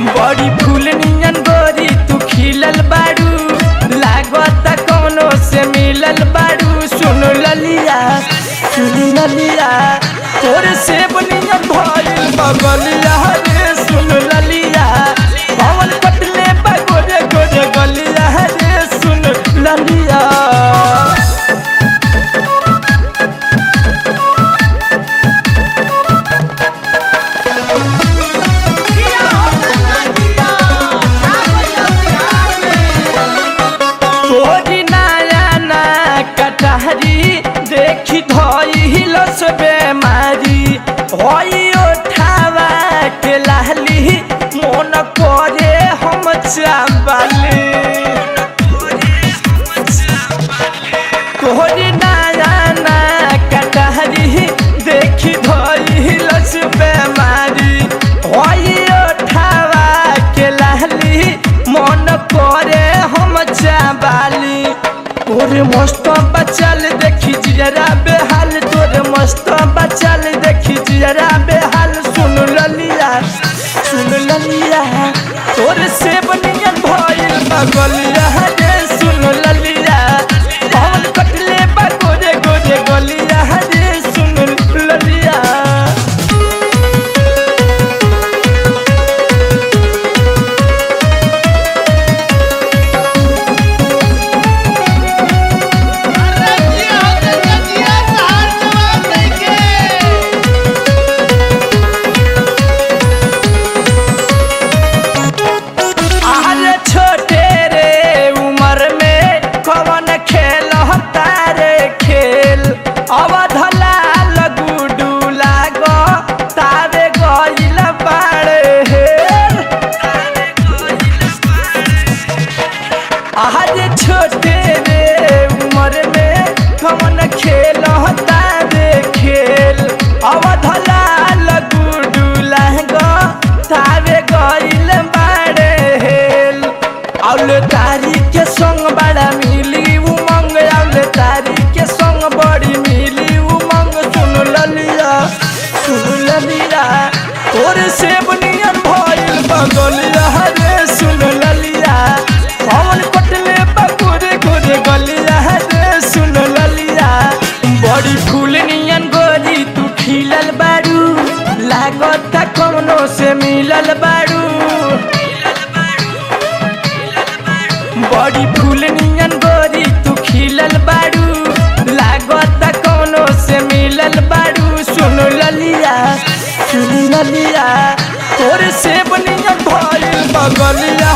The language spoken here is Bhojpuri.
बड़ी फूल नियन गोरी तू खिलल बाड़ू लागत कौनो से मिलल बाड़ू सुन ललिया सुन ललिया तोर से नियन भइल बगलिया रे सुन ललिया पवन कटले बा गोरे गोरे गलिया रे सुन ललिया तोरी नया ना कटहरी देखी धइल से बेमारी होई उठावा के लाली मन करे हम चावली तोरी नया ना कटहरी देखी धइल से बेमारी होई उठावा के लाली मन करे हम चाबाली तोरे मस्त बचल देखी जियरा बेहाल तोरे मस्त बचल देखी जियरा बेहाल सुन ललिया सुन ललिया तोरे से बनियन भइल बगलिया रे सुन ललिया पवन कटले बा गोरे गोरे गलिया रे सुन ललिया रजिया होते रजिया सहार जवान लेके अरे छोटे रे उम्र में कवन खेल तारे खेल अवधला लगुडू लागो तारे गइल बाड़े हेल अरे छोटे रे उम्र में कवन खेल तारे खेल अवधला लगुडू लागो तारे गइल बाड़े हेल औले तारी के संग बड़ा मिली उमंग औले तारी के संग बड़ी मिली उमंग सुन ललिया सुन ललिया तोरे से बनियन भइल बगलिया रे सुन ललिया पवन कटले बकुरे गोरे गलिया रे सुन ललिया बड़ी फूल नियन गोरी तू खिलल बारू लागत कौनो से मिलल बारू बड़ी फूल नियन गोरी तू खिलल बारू लागत कौनो से मिलल बारू सुन ललिया सुन ललिया तोर से बनियन भइल बगलिया